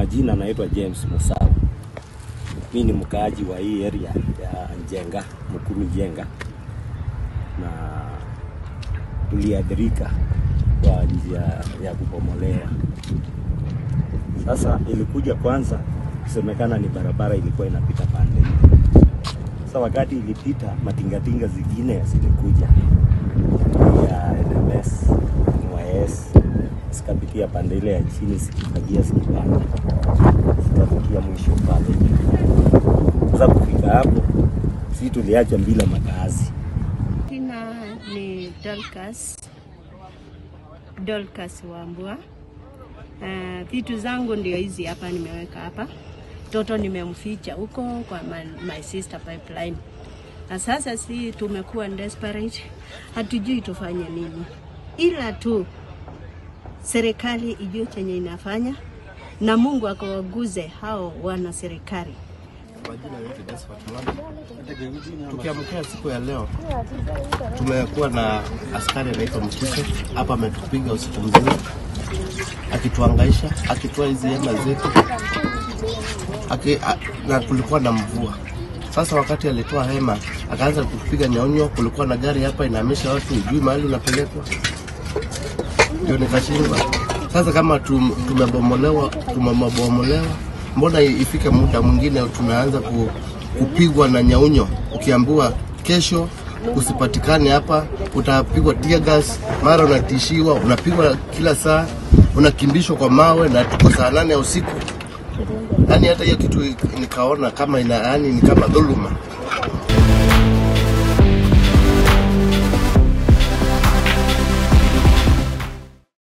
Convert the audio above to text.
majina naitwa James Musawa. Mi ni mkaaji wa hii area ya Njenga, Mukuru Njenga, na tuliathirika kwa njia ya kubomolewa. Sasa ilikuja kwanza kusemekana ni barabara ilikuwa inapita pande hii. Sasa wakati ilipita, matingatinga zingine zilikuja ya NMS, NYS zikapitia pande ile ya chini zikifagia zikipanda zikafikia mwisho pale. Sasa kufika hapo, si tuliachwa bila makazi. Jina ni Dorcas, Dorcas Wambua. Uh, vitu zangu ndio hizi hapa nimeweka hapa. Mtoto nimemficha huko kwa my, my sister pipeline, na sasa si tumekuwa desperate, hatujui tufanye nini, ila tu serikali ijue chenye inafanya na Mungu akawaguze hao wana serikali. Kwa jina naitwa Josephat Mwanda. Tukiamkia siku ya leo, tumekuwa na askari anaitwa Mkise hapa, ametupiga usiku mzima akituangaisha, akitoa hizi hema zetu aki, a, na kulikuwa na mvua. Sasa wakati alitoa hema akaanza kupiga nyaunyo, kulikuwa na gari hapa inahamisha watu, ujui mahali unapelekwa, ndio nikashindwa. Sasa kama tum, tumebomolewa tumebomolewa, mbona ifike muda mwingine tunaanza ku, kupigwa na nyaunyo, ukiambiwa kesho usipatikane hapa, utapigwa tear gas, mara unatishiwa, unapigwa kila saa, unakimbishwa kwa mawe, na tuko saa nane ya usiku. Yani hata hiyo kitu nikaona kama ina, yani ni kama dhuluma.